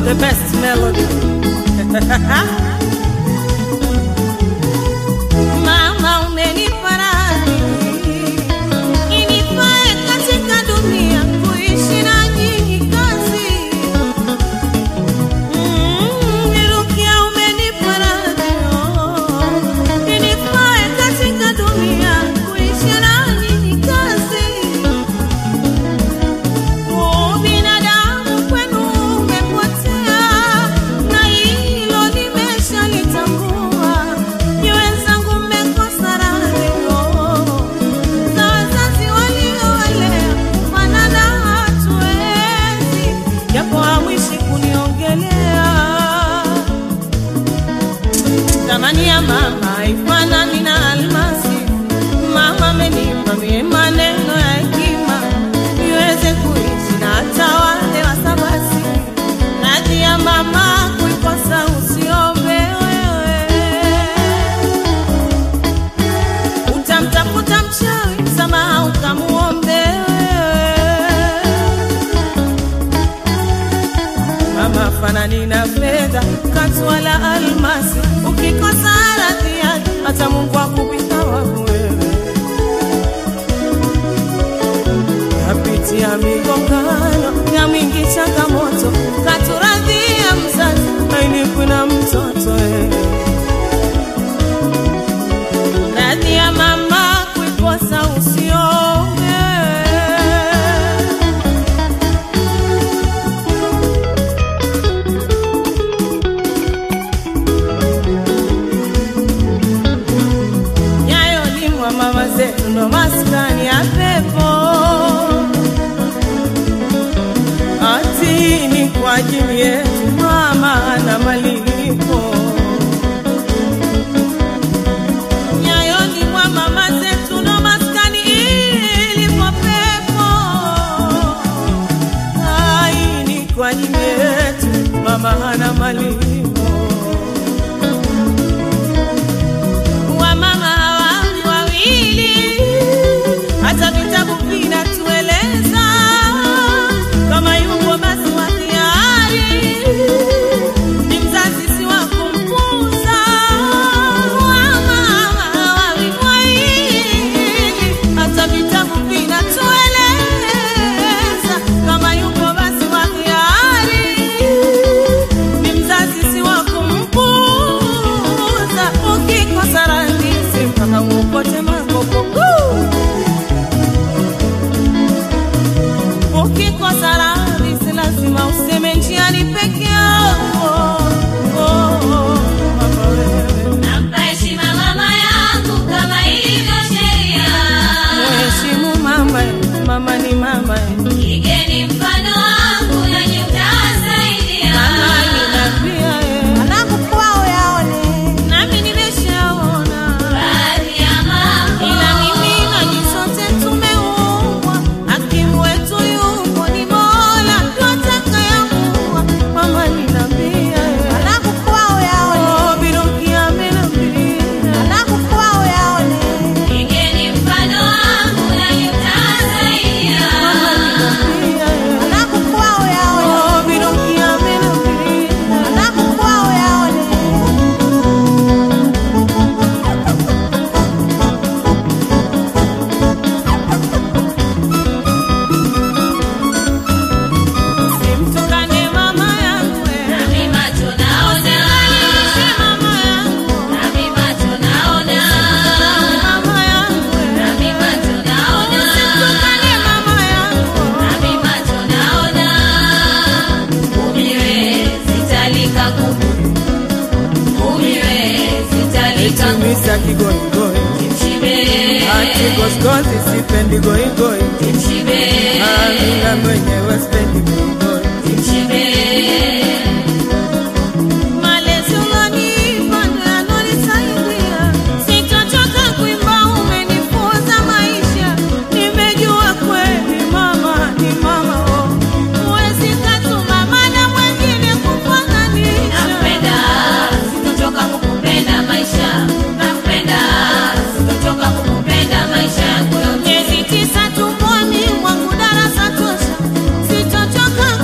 the best melody. Mama umenifariji inifae katika dunia kuishi na nyinyi kazi. Mm, Nirukia umenifariji inifae katika dunia kuishi na nyinyi kazi. Binadamu kwenu umepotea, na hilo nimeshalitambua. Ni wenzangu mmekosa radhio za wazazi waliowalea, fanana hatuwezi, japo hamwishi kuniongelea. Thamani ya mama haifanani na almasi. Mama amenipa mie maneno ya hekima niweze kuishi na hata wale wasabasi. Radhi ya mama kuikosa usiombe wewe, utamtafuta mchawi msamaha ukamuombe wewe. Mama fanani na fedha katu wala almasi, ukikosa radhi yake hata Mungu akupita waku wewe. Napitia migongano ya mingi changamoto, katuradhia mzazi ainifu na mtoto wewe. Radhi ya mama kuikosa usiombe nyayo limwa mama zetu ndo maskani ya pepo ati ni kwa ajili yetu mama na malipo nyayo limwa mama zetu ndo maskani ilipo pepo ai ni kwa ajili yetu mama hana malipo wamama hawawi wawili, hata vitabu vinatueleza kama yupo basi wa hiari ni mzazi si wa kumpuza. Wamama hawawi wawili, hata vitabu vinatueleza kama yupo basi wa hiari ni mzazi si wa kumpuza. Ukikosa rahisi mpaka uokote makokoku, ukikosa rahisi lazima useme njiani peke yako. Oh, oh, mama wewe, Nampa heshima mama yangu kama ilivyo sheria. mheshimu mama, mama ni mama, Igeni mfano wangu nanyi mtasaidia. mama ninapia nami nimeshaona Baadhi ya mambo ila mimi nanyi sote tumeumbwa, hakimu wetu yupo ni Mola, twatakayamuwa. Mama ninambia, oh, Biruki amenambia, igeni mfano wangu nanyi mtasaidia. mama ninambia, oh, Biruki amenambia. Simtukane mama yangu, eh. Nami macho naona, Msimamishe mama yangu, nami macho naona, mama yangu, eh. nami macho naona, Simtukane mama yangu. nami macho naona. Umiwe sitalika kuku, umiwe sitalika kuku. Misa kigoigoi Mshibe, ati goskozi sipendi goigoi mshibe, amina mwenyewe sipendi goigoi mshibe. malezi ulonipa ndo yanonisaidia sitochoka kuimba umenifunza maisha nimejua kweli mama ni mama oh. huwezi katuma mana mwengine kufananisha Nakupenda, sitochoka kukupenda maisha. Nakupenda, sitochoka kukupenda maisha yangu yote. miezi tisa tumboni mwangu darasa tosha sitochoka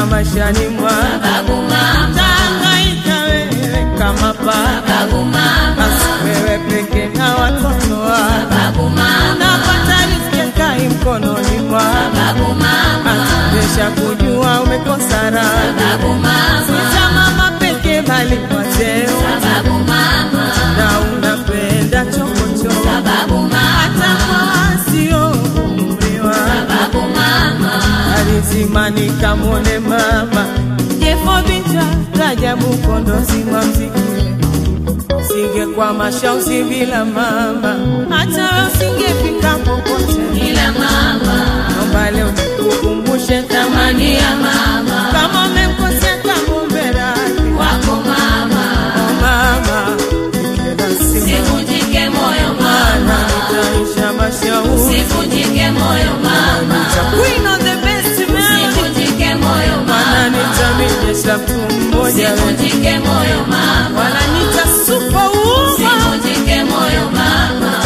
maishani mwa Sababu mama, tangaika wewe kama paka sababu mama, basi wewe peke na watoto wako sababu mama, napata riziki kai mkononi mwako sababu mama, atubesha kujua umekosa raha sababu mama, Sita mama peke bali kwa cheo sababu mama, na unapenda chokochoko sababu hata mama, kwa sio umri wako sababu mama, alizimani kamwone mama jefo binja rajabu kondozi wa mziki sige kwa mashausi bila mama hata we usingefika popote ila mama, naomba leo nikukumbushe thamani ya mama kama umemkosea kamumbe radhi wako mama, Oh, mama kila siku sivunjike moyo mana mama, nitaisha mashauri sivunjike moyo mama, Queen of the best man sivunjike moyo mana mama, nitamijesha mtu mmoja we. sivunjike moyo mama, wananita superwoman sivunjike moyo mama.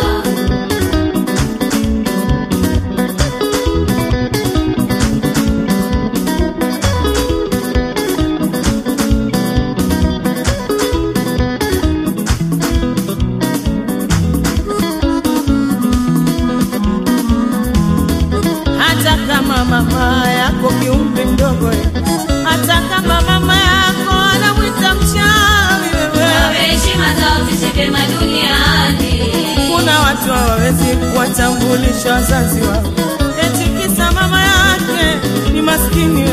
hata kama mama yako kiumbe mdogo eh, hata kama mama yako anamwita mchawi wewe Wawe heshima zao zishike duniani. kuna watu hawawezi kuwatambulisha wazazi wao eti kisa mama yake ni maskini